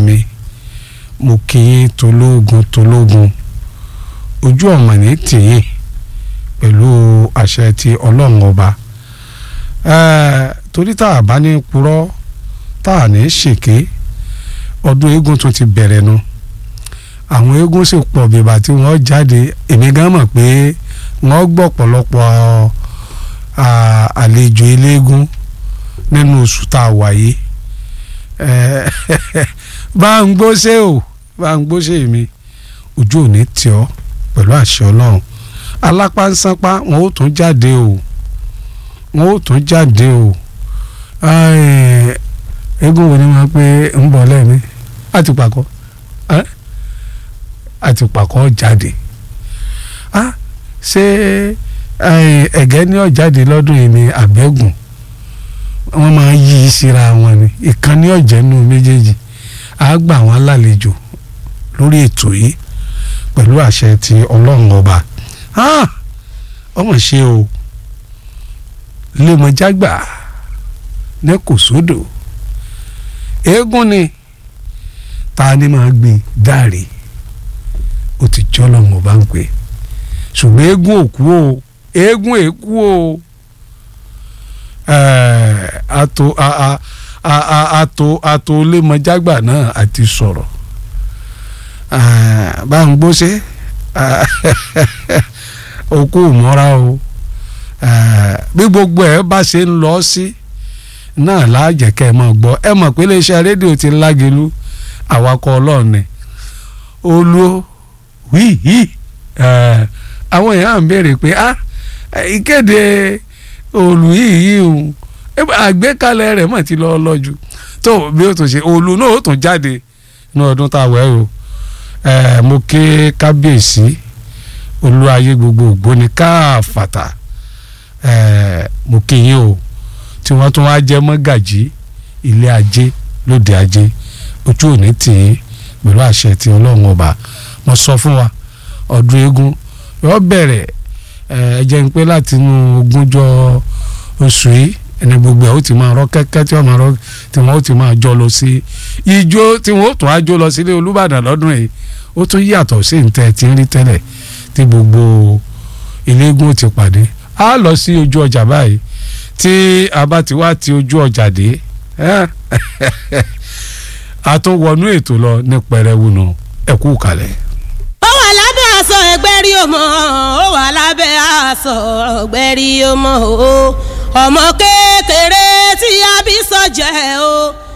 mi mo kí yín tológun tológun ojú ọ̀mọ̀ ní tìyín pẹ̀lú àṣẹ ti ọlọ́run ọba torí tá a bá ní purọ́ tá a ní ṣèké ọdún eégún tún ti bẹ̀rẹ̀ nu àwọn eégún sì pọ̀ bíbà tí wọ́n jáde èmi gan mọ̀ pé wọ́n gbọ́ pọ̀lọpọ̀ àlejò eléégún nínú oṣù tá a wà yìí bá ń gbóṣe o bá ń gbóṣe mi ojú ò ní tì ọ́ pẹ̀lú àṣẹ ọlọ́run alápánsánpá wọn ó tún jáde o wọn ó tún jáde o eégún wo ni wọn pé ń bọ̀ lẹ́ni àti pàkọ́ àti pàkọ́ jáde ṣé ẹ̀gẹ́ ní ọ̀jáde lọ́dún yìí ni àbẹ́gùn wọ́n máa yí i síra wọn ni ìkànnì ọ̀jẹ̀ nù méjèèjì á gbà wọ́n lálejò lórí ètò yìí pẹ̀lú àṣẹ ti ọlọ́run ọba ọmọ ṣe o lèmọ̀jágbà ní kò sódò eégún ni ta ni máa gbin dáre ó ti jọ́ lọ́run ọba ń pè ṣùgbọ́n eégún òkú o eégún èkú o ato ato ato lèmọ̀jágbà náà àti sọ̀rọ̀ bá ń gbóṣe òkú mọ́ra o bí gbogbo ẹ bá ṣe ń lọ sí náà láàjẹ́ kẹ́ ẹ máa gbọ́ ẹ mọ̀ pé iléeṣẹ́ rédíò ti lágelu àwakọ̀ ọlọ́ọ̀ni olú wíhí àwọn èèyàn ń béèrè pé ah ìkéde olú yìí yìí o àgbékalẹ̀ rẹ̀ mọ̀ ti lọ́ọ́ lọ́jú tó bí ó tún ṣe olú náà ó tún jáde ní ọdún tá a wẹ̀ o mo ké kábíyèsí olú ayé gbogbo ògbóni káàfàtà mo kí yín o tí wọ́n tún wá jẹ́ mọ́gàjí ilé ajé lóde ajé ojú òní tì í pẹ̀lú àṣẹ ti ọlọ́run ọba mo sọ fún wa ọdún eégún yóò bẹ̀rẹ̀ ẹ jẹ́ ń pé láti inú ogúnjọ́ oṣù yìí ẹni gbogbo ẹ̀ ó ti máa rọ kẹ́kẹ́ tí wọ́n máa rọ tí wọ́n ó ti máa jọ lọ sí ijó tí wọ́n ó tún á jó lọ sílé olúbàdàn lọ́dún yìí ó tún yàtọ̀ sí ntẹ́ tí ń rí tẹ́lẹ̀ tí gbogbo iléegun ti pàdé a lọ sí ojú ọjà báyìí tí a bá ti wá ti ojú ọjà dé a tún wọnú ètò lọ ní pẹrẹwu nù ẹ kú kalẹ̀. ó wà lábẹ́ aṣọ ẹgbẹ́ rí ọmọ ó wà lábẹ́ aṣọ ẹgbẹ́ rí ọmọ o ọmọ kékeré tí a bí sọ́jẹ́ o